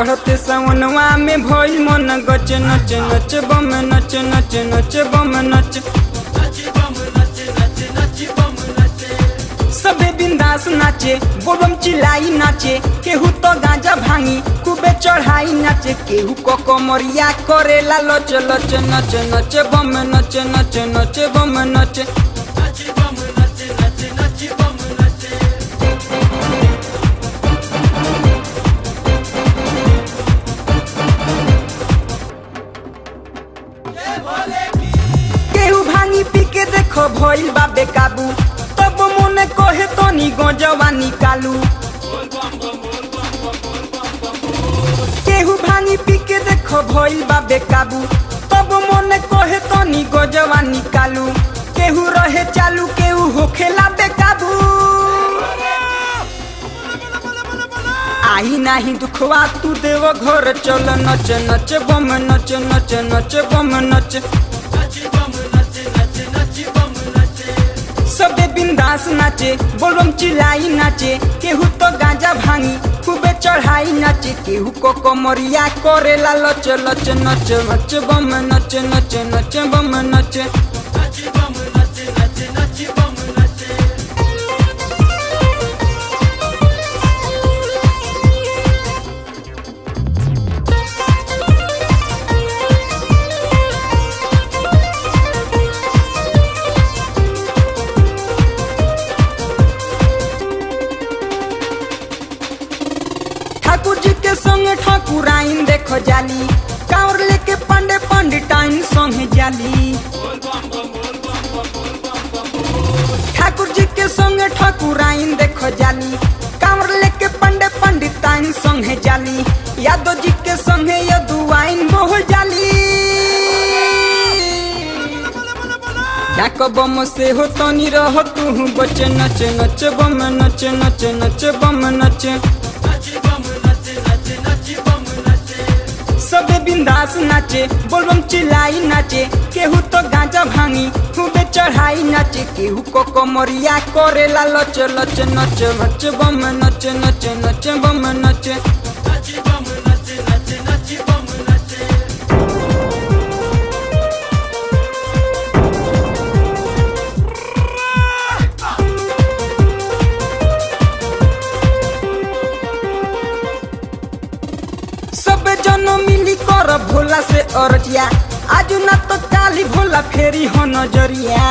चढ़ते सवनवा में भइल मन गच नच नच बम नच नच नच बम नच सबे बिंदास नाचे बोलम चिल्लाई नाचे केहू तो गांजा भांगी खूबे चढ़ाई नाचे केहू को कमरिया करेला लच लच नच नच बम नच नच नच बम नच केहू भांगी पी के देखो भइल बा बेकाबू तब मोने कहे तनी गजवा निकालू केहू भांगी पी के देखो भइल बा बेकाबू तब मोने कहे तनी गजवा निकालू केहू रहे चालू केहू होखेला बेकाबू आई नाही दुखवा तू देव घर चल नच नच बम नच नच नच बम नच सबे बिंदास नाचे बोलबम चिल्लाई नाचे केहू तो गांजा भांगी खूबे चढ़ाई नाचे केहू को कमरिया करेला लच लच नच नच बम नच नच नच बम नच ठाकुर जी के संग ठाकुर आइन देखो जाली कांवर लेके पंडे पंडिताइन संग जाली ठाकुर जी के संग ठाकुर आइन देखो जाली कांवर लेके पंडे पंडिताइन संग जाली यादव जी के संग यदुआइन मोह जाली डाक बम से हो तनी रह तू बच नच नच बम नच नच नच बम नच सबे बिंदास नाचे बोलबम चिल्लाई नाचे केहू तो गांजा भांगी खूबे चढ़ाई नाचे केहू को कमरिया करेला लच लच नच नच बम नच नच नच बम नच सब जन मिली कर भोला से अरजिया आज न तो काली भोला फेरी हो नजरिया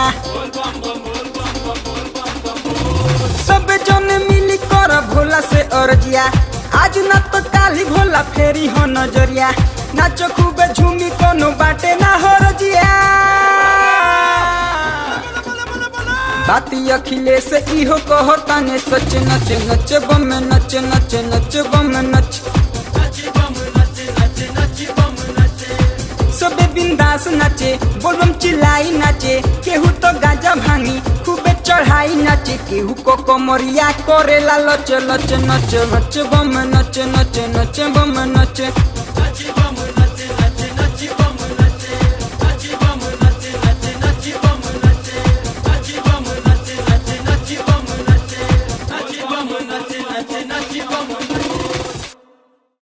सब जन मिली कर भोला से अरजिया आज न तो काली भोला फेरी हो नजरिया नाचो खूबे झूमी कोनो बाटे ना हो रजिया बाती अखिलेश इहो कहो ताने सच नच नच बम नच नच नच बम नच सबे बिंदास नाचे बोलबम चिल्लाई नाचे केहू तो गांजा भांगी खूबे चढ़ाई नाचे केहू को कमरिया करेला लच लच नच नच बम नच नच नच बम नच